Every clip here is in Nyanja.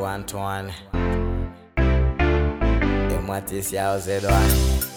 one to one. And what is your Z one?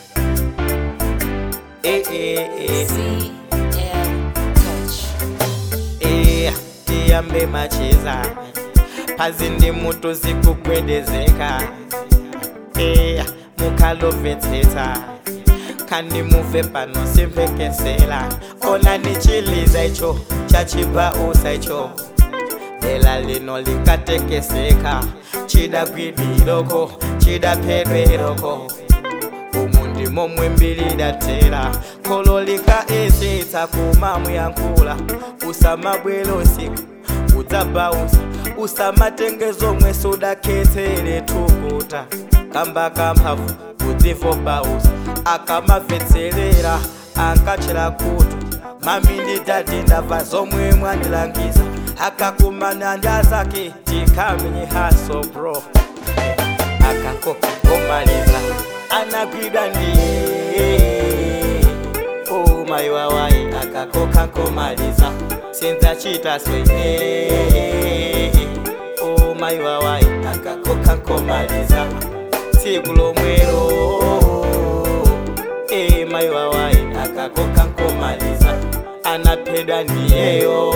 Eh, eh, eh. CM Touch. Eh, tiyambe macheza pazindi mutu zikugwedezeka eh, mukhalovetseta kandi muve pano simphekesela ona nichiliza icho chachibausa icho dela lino likatekeseka chidagwidiloko chidaphedweroko umu ndimo mwembilidatera kholo likaesitsa kumamuyankhula usamabwela usiku udzabausa usamatengezo omwe sudakhetsere thukuta kamba kamphamvu kudzifo bausa akamamvetserera ankatchera kutu mami ndi dadi ndabva zomwe mwandilangiza akakumana ndi azake tikamenye haso bro akakoka komaliza anagwidwa ndiye oh mai wawai akakoka komaliza sinzachita swe oh mai wawai akakoka komaliza tsiku lomwero eh mai wawai akakoka komaliza anaphedwa ndiyeyo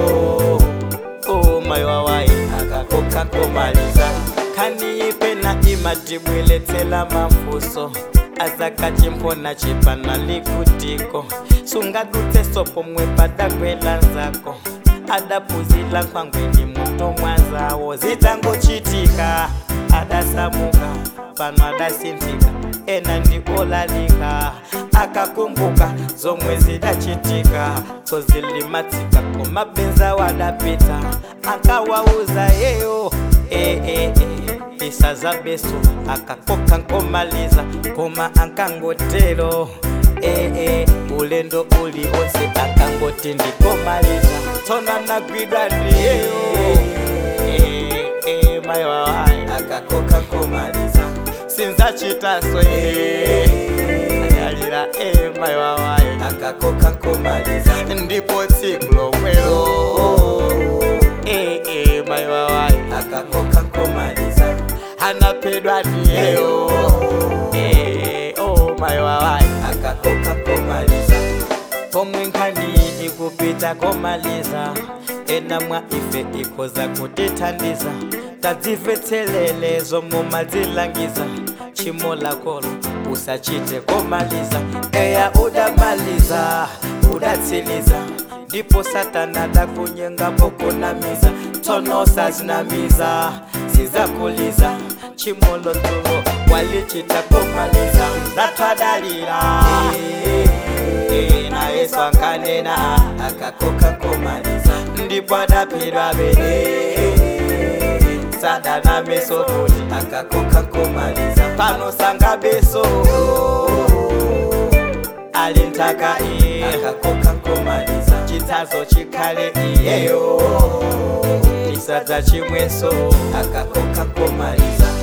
oh mai wawai akakoka komaliza khaniyipena imatibweletsela mafuso azakachimpona chipana likutiko sungadutse sopo mwe padakwela nzako adapuzila nkhwangweni mutomwa zawo zitangochitika adasamuka pano adasinthika ena ndi olalika akakumbuka zomwe zidachitika tozilimatsika komabenza wadapita akawauza yeyo eh, eh, eh. isazabeso akakoka nkomaliza koma ankangotero eh, eh. ulendo uli wonse akangoti ndikomaliza tsono anagwidwa ndiyeyo eh, eh, mayi wawayi akakoka nkomaliza sinzachita swe anyalira eh, mayi wawayi akakoka nkomaliza ndipo tsiku lomwelo eh, eh, mayi wawayi akakoka nkomaliza anaphedwa ndiyeyo eh, oh, mayi wawayi akakoka nkomaliza pomwe nkhani ikupita komaliza ena mwa ife ikhoza kutithandiza tadzimvetselele zomwe madzilangiza tchimo lakolo usachite komaliza eya udamaliza udatsiliza ndipo satana dakunyengapo kunamiza tsono sazinamiza sizakuliza tchimo lodzulo walichita komaliza zatwadalira na yesu ankanena akakoka komaliza ndipo adaphedwa bene sadana meso futi akakoka komaliza pano sanga beso ali ntaka iye akakoka komaliza chitsazo chikhale iyeyo chisadza chimweso akakoka komaliza